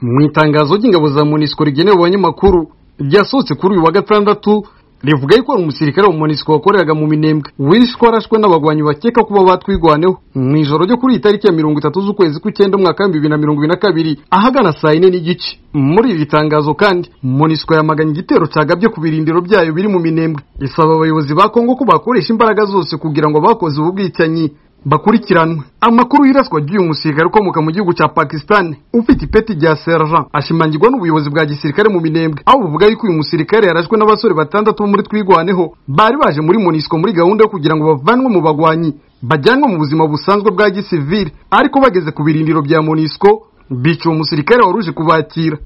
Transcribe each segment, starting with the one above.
mu itangazo ry'ingabo za monisiko rigenewe abanyamakuru ryasohotse kuri uyu wa gatandatu rivuga yuko hari umusirikare wa monisiko wakoreraga mu minembwe wishwe arashwe n'abagwanyi bakeka kuba batwigwaneho mu ijoro ryo kuri iyi tariki ya mirongo itatu z'ukwezi kw'icyenda umwaka w'ibihumbi bibiri na mirongo ibiri na kabiri ahagana saa yine n'igice muri iri tangazo kandi monisiko yamaganye igitero cyagabye ku birindiro byayo biri mu minembwe isaba abayobozi ba kongo ko bakoresha imbaraga zose kugira ngo abakoze ubu bwicanyi bakurikiranwe amakuru y'iraswa ry'uyu musirikare ukomoka mu gihugu cya pakisitani ufite ipeti rya sergent ashimangirwa n'ubuyobozi bwa gisirikare mu minembwe aho buvuga yuko uyu musirikare yarashwe n'abasore batandatu bo muri twigwaneho bari baje muri monisiko muri gahunda yo kugira ngo bavanwe mu bagwanyi bajyanwe mu buzima busanzwe bwa gisivili ariko bageze ku birindiro bya monisiko bica uwo musirikare wari uje kubakira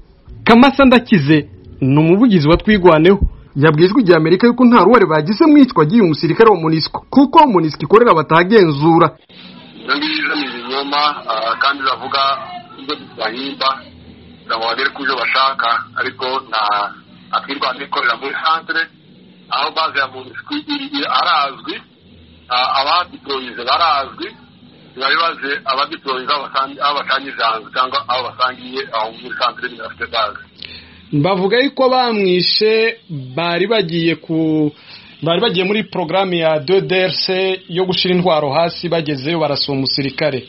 kamasa ndakize ni umuvugizi wa twigwaneho yabwijwe igihe amerika yuko nta ruhare bagize mu icwa ry'uyu musirikare wa monisiko kuko monisiko ikorera batagenzura iyo ngiyo ni ibinyoma kandi iravuga ibyo bahimba kugira ngo bagere ku byo bashaka ariko na akirwanda ikorera muri santire aho baze ya monisiko arazwi abadiporoyize barazwi bari baze abadiporoyize aho basangiye janze cyangwa aho basangiye aho muri santire bafite baze bavuga yuko bamwishe bari bagiye ku bari bagiye muri porogaramu ya doderse yo gushyira intwaro hasi bagezeyo barasura umusirikare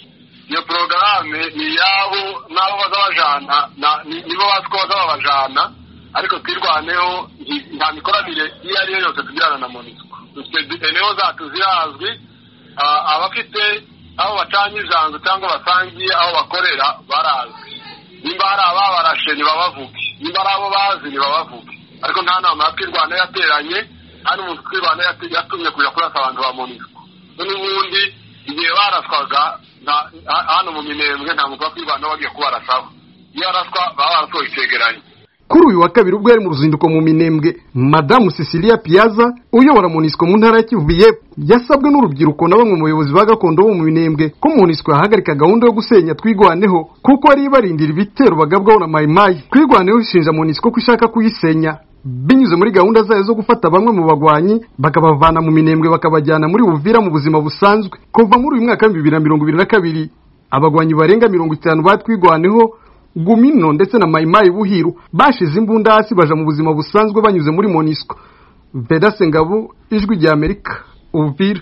iyo porogaramu ni iyabo n'abo bazabajana nibo bazi ko bazabajana ariko twirwaneho nta mikoranire iyo ari yo yose tugirana na monisiko dufite niho zacu zirazwi abafite aho bacanye ijanzu cyangwa basangiye aho bakorera barazwi nimba hari ababarashe ntibabavuge niba ari abo bazi ntibabavuge ariko nta nama ya twirwana yateranye nta n'umuntu twirwana yatumye kujya kurasa abantu ba monisiko n'ubundi igihe baraswaga hano mu minembwe nta muntu wa twirwana wagiye kubarasaba iyo araswa baba barasohoye icyegeranyo kuri uyu wa kabiri ubwo yari mu ruzinduko mu minembwe madamu cecilia piyaza uyobora monisiko mu ntara ya kivu yepfo yasabwe n'urubyiruko na bamwe mu bayobozi ba gakondo bo mu minembwe ko monisiko yahagarika gahunda yo gusenya twigwaneho kuko ari ibarindira ibitero bagabwaho na mayimayi twigwaneho ishinja monisiko ko ishaka kuyisenya binyuze muri gahunda zayo zo gufata bamwe mu bagwanyi bakabavana mu minembwe bakabajyana muri buvira mu buzima busanzwe kuva muri uyu mwaka w'ibihumbi bibiri na mirongo ibiri na kabiri abagwanyi barenga mirongo itanu batwigwaneho gumino ndetse na mayimayi buhiru bashize imbunda hasi baja mu buzima busanzwe banyuze muri monisco vedase ngabo ijwi rya amerika uvira